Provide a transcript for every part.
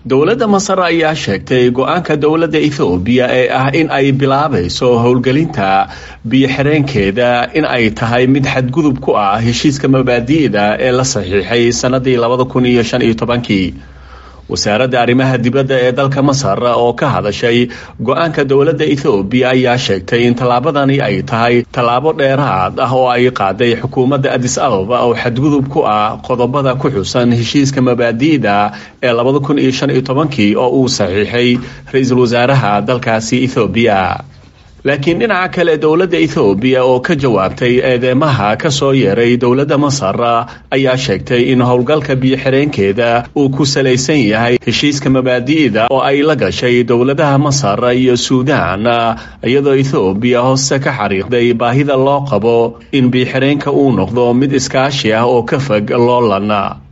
dowladda masar ayaa sheegtay go-aanka dowladda ethoobiya ee ah in ay bilaabayso howlgelinta biyo-xireenkeeda in ay tahay mid xadgudub ku ah heshiiska mabaadi'da ee la saxiixay sannadii labada kun iyo shan iyo tobankii wasaaradda arrimaha dibadda ee dalka masar oo ka hadashay go-aanka dowladda ethoobiya ayaa sheegtay in tallaabadani ay tahay tallaabo dheeraad ah oo ay qaaday xukuumadda adis ababa oo xadgudub ku ah qodobada ku xusan heshiiska mabaadi'da ee labada kun iyo shan iyo tobankii oo uu saxiixay ra-iisul wasaaraha dalkaasi ethoobiya laakiin dhinaca kale dowladda ethoobiya oo ka jawaabtay eedeymaha ka soo yeeray dowladda masar ayaa sheegtay in howlgalka biyo-xireenkeeda uu ku salaysan yahay heshiiska mabaadi'da oo ay la gashay dowladaha masar iyo suudaan iyadoo ethoobiya hoose ka xariiqday baahida loo qabo in biyo-xireenka uu noqdo mid iskaashi ah oo ka fog loolan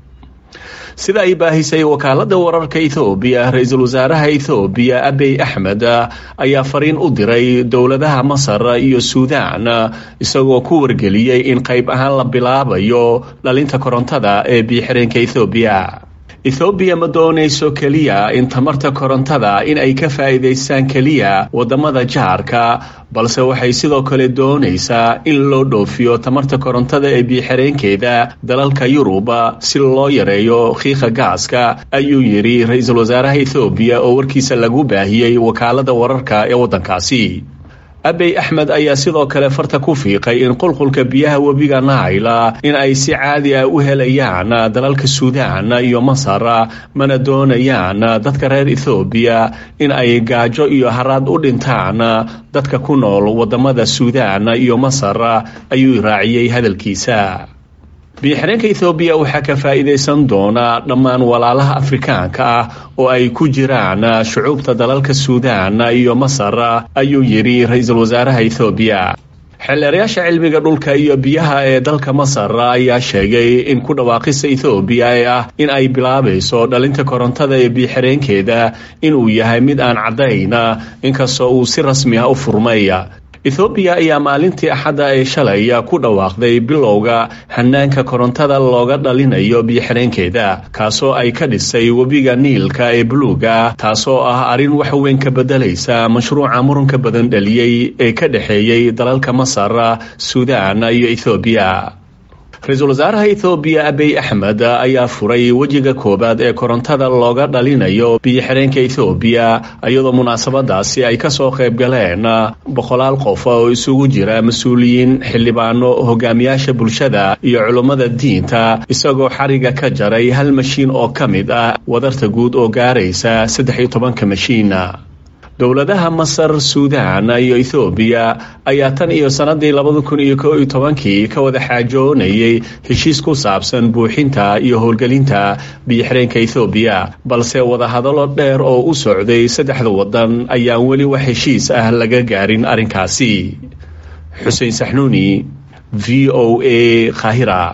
sida ay baahisay wakaaladda wararka ethoobiya ra-iisul wasaaraha ethoobiya abiy axmed ayaa fariin u diray dowladaha masar iyo suudaan isagoo ku wargeliyey in qayb ahaan la bilaabayo dhalinta korontada ee biyo-xireenka ethoobiya ethoobiya ma doonayso keliya in tamarta korontada in ay ka faa'iidaystaan keliya waddamada jaarka balse waxay sidoo kale doonaysaa in loo dhoofiyo tamarta korontada ee biyo-xireenkeeda dalalka yuruba si loo yareeyo khiiqa gaaska ayuu yidhi ra-iisul wasaaraha ethoobiya oo warkiisa lagu baahiyey wakaalada wararka ee waddankaasi abiy axmed ayaa sidoo kale farta ku fiiqay in qulqulka biyaha webiga naayla in ay si caadi ah u helayaan dalalka suudaan iyo masar mana doonayaan dadka reer ethoobiya in ay gaajo iyo haraad u dhintaan dadka ku nool waddamada suudaan iyo masar ayuu raaciyey hadalkiisa biyo-xireenka ethoobiya waxaa ka faa'iidaysan doona dhammaan walaalaha afrikaanka ah oo ay ku jiraan shucuubta dalalka suudaan iyo masar ayuu yidhi ra-iisul wasaaraha ethoobiya xeelleerayaasha cilmiga dhulka iyo biyaha ee dalka masar ayaa sheegay in ku dhawaaqista ethoobiya ee ah in ay bilaabayso dhalinta korontada ee biyo-xireenkeeda inuu yahay mid aan caddayn inkastoo uu si rasmi ah u furmay ethoobiya ayaa maalintii axadda ee shalay ku dhawaaqday bilowga hanaanka korontada looga dhalinayo biyo-xireenkeeda kaasoo ay ka dhisay webiga niilka ee buluuga taasoo ah arrin wax weyn ka beddelaysa mashruuca muranka badan dhaliyey ee ka dhexeeyey dalalka masar suudaan iyo ethoobiya ra-iisul wasaaraha ethoobiya abiy axmed ayaa furay wejiga koowaad ee korontada looga dhalinayo biyo-xireenka ethoobiya iyadoo munaasabadaasi ay kasoo qayb galeen boqolaal qof oo isugu jira mas-uuliyiin xildhibaano hogaamiyaasha bulshada iyo culummada diinta isagoo xariga ka jaray hal mashiin oo ka mid ah wadarta guud oo gaaraysa saddex iyo tobanka mashiin dowladaha masar suudaan iyo ethoobiya ayaa tan iyo sannadii labada kun iyo ko iyo tobankii ka wada xaajoonayay heshiis ku saabsan buuxinta iyo howlgelinta biyo-xireenka ethoobiya balse wadahadallo dheer oo u socday saddexda waddan ayaan weli wax heshiis ah laga gaarin arrinkaasi xuseen saxnuuni v o a khahira